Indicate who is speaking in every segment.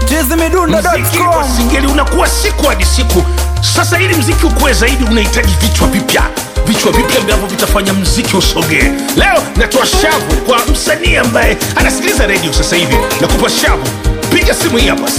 Speaker 1: mziki wa
Speaker 2: chizimidundo.com
Speaker 1: singeli unakuwa siku hadi siku sasa ili mziki ukuwe zaidi unahitaji vichwa vipya vichwa vipya ambavyo vitafanya mziki usogee leo natoa shavu kwa msanii ambaye anasikiliza redio sasa hivi na kupa shavu piga simu hii hapa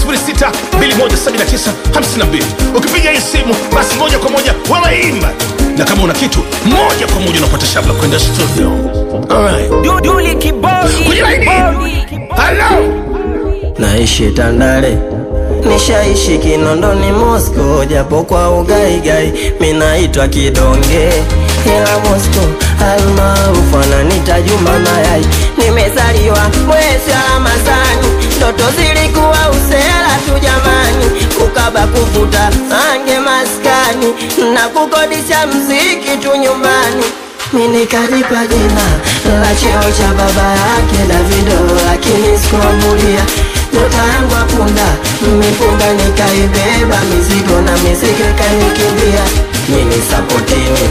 Speaker 1: 6217952 ukipiga hii simu basi moja kwa moja wawaimba na kama una kitu moja kwa moja unapata shavu la kwenda studio Alright.
Speaker 2: Duli kibodi
Speaker 1: kwenye laini halo
Speaker 3: naishi Tandale, nishaishi Kinondoni, Moscow, japo kwa ugaigai minaitwa kidonge, ila Moscow almaarufu ananita Juma Mayai. Nimezaliwa mwezi wa Ramadhani, ndoto zilikuwa usela tu jamani, kukaba kuvuta ange maskani na kukodisha mziki tu nyumbani minikalipa jina la cheo cha baba yake Davido, lakini sikuamulia nyota yangu apunda mipunda, nikaibeba mizigo na mizigo ikanikimbia. Mini sapotini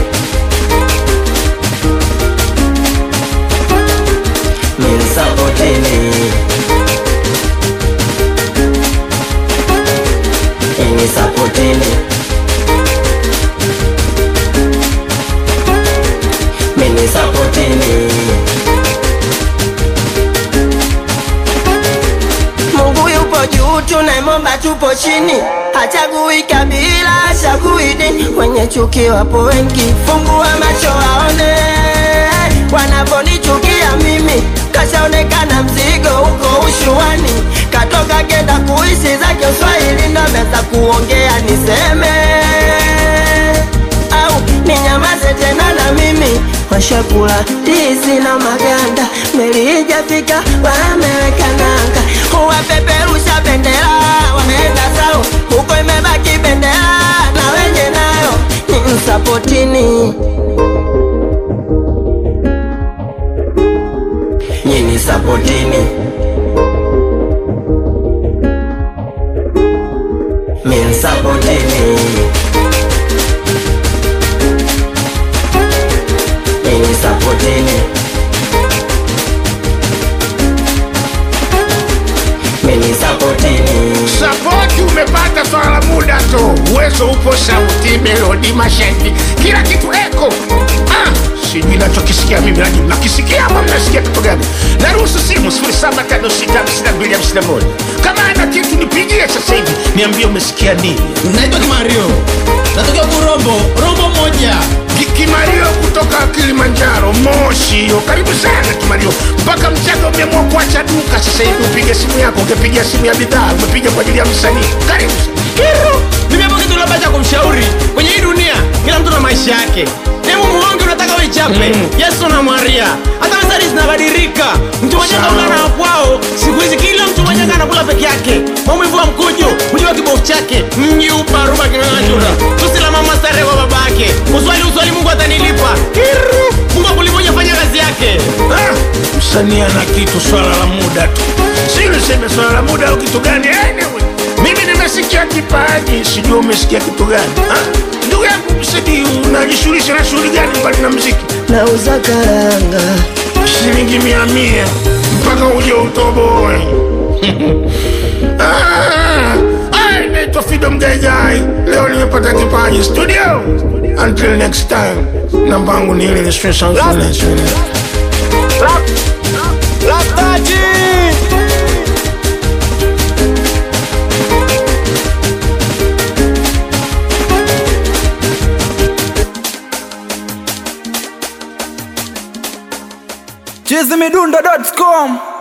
Speaker 3: mini sapotini mini sapotini mini sapotini Mungu yupo juu, tunaimomba tupo chini, hachagui kabila, hachagui dini. Wenye chuki wapo wengi, fungua macho waone wanaponichukia mimi. Kashaonekana mzigo huko ushuani, katoka kenda kuishi zake Uswahili, ndo ameweza kuongea niseme au ninyamaze tena na mimi washakula ndizi na maganda, meli ijafika wameweka nanga, wapeperusha bendera wameenda zao, huko imebaki bendera na wenye nayo ni msapotini nyini sapotini min sapotini nyini sapotini mini sapotini
Speaker 1: sapoti umepata swala la muda tu uwezo upo sauti melodi mashahidi kila kitu eko ah, sijui nachokisikia mimi nani mnakisikia ama mnasikia kitu gani naruhusu simu 07565251 kama ana kitu nipigie sasa hivi niambie umesikia nini
Speaker 4: naitwa kimario natokea kurombo rombo moja
Speaker 1: Ki- kimario kutoka kilimanjaro moshi hiyo karibu sana kimario mpaka mchaga umeamua kuacha duka sasa hivi upige simu yako ungepiga simu ya bidhaa umepiga kwa ajili ya msanii karibu
Speaker 4: kiru nimepo kitu labda cha kumshauri kwenye hii dunia kila mtu na maisha yake demu muonge unataka uichape
Speaker 1: Mm.
Speaker 4: yesu na maria hata mezari zinabadilika mtu mwenye
Speaker 1: Sawa.
Speaker 4: kaungana na kwao siku hizi kila mtu mwenye anakula peke yake maumivu wa mkuju mjiwa kibofu chake mji uparuba kinang'anyura tusila mama starehe kwa baba yake uswali uswali mungu atanilipa kiru mungu akulimoja fanya kazi yake
Speaker 1: Ah, msanii ana kitu swala la muda tu si niseme swala la muda au kitu gani anyway, mimi nimesikia kipaji sijui umesikia kitu gani Ah, ndugu yangu msidi unajishughulisha na shughuli gani mbali na mziki
Speaker 3: nauza karanga
Speaker 1: shilingi mia mia mpaka uje utoboe Ah, ah, naitwa fido mgaigai leo nimepata kipaji studio until next time nambangu ni ile ile stress and finance.
Speaker 2: chizimidundo.com